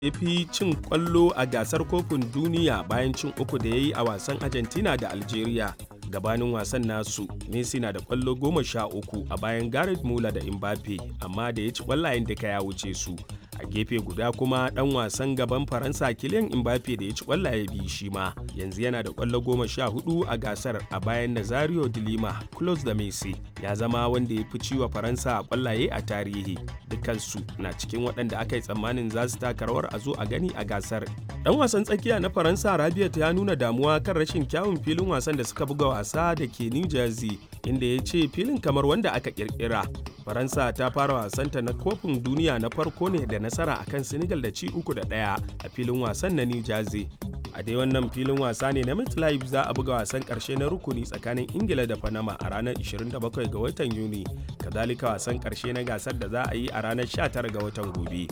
ya fi cin kwallo a gasar kofin duniya bayan cin uku da ya yi a wasan argentina da algeria gabanin wasan nasu messi na da kwallo goma sha uku a bayan gareth muller da mbappe amma da ya ci kwallayen duka ya wuce su a gefe guda kuma dan wasan gaban faransa kilian mbappe da ya ci kwallaye biyu shi ma yanzu yana da kwallo goma sha hudu a gasar a bayan nazario de lima close da messi ya zama wanda ya fi ciwa faransa a kwallaye a tarihi dukansu na cikin waɗanda aka yi tsammanin za su taka rawar a zo a gani a gasar dan wasan tsakiya na faransa rabiat ya nuna damuwa kan rashin kyawun filin wasan da suka buga wasa da ke new jersey inda ya ce filin kamar wanda aka kirkira faransa ta fara wasanta na kofin duniya na farko ne da nasara akan senegal da ci uku da ɗaya a filin wasan na new jersey a dai wannan filin wasa ne na MetLife za a buga wasan karshe na rukuni tsakanin ingila da panama a ranar 27 ga watan yuni kazalika wasan karshe na gasar da za a yi a ranar 19 ga watan gobe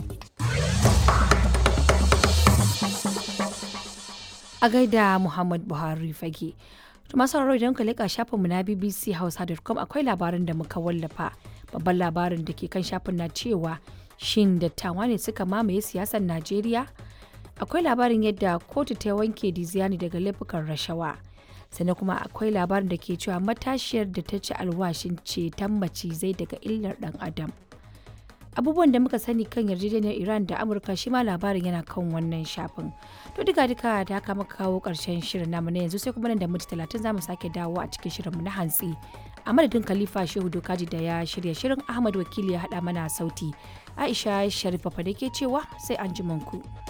a gaida muhammad buhari fage masu sauraro idan ka leƙa shafinmu na bbc hausa.com akwai labarin da muka wallafa babban labarin da ke kan shafin na cewa shin dattawa ne suka mamaye siyasar najeriya akwai labarin yadda kotu ta wanke diziani daga laifukan rashawa sannan kuma akwai labarin da ke cewa matashiyar da ta ci alwashin ceton macizai daga illar dan adam abubuwan da muka sani kan yarjejeniyar iran da amurka shi ma labarin yana kan wannan shafin to duka duka da haka muka kawo karshen shirin namu na yanzu sai kuma nan da minti talatin za mu sake dawo a cikin shirinmu na hantsi a madadin khalifa shehu dokaji da ya shirya shirin ahmad wakili ya haɗa mana sauti aisha sharifa da ke cewa sai an ku.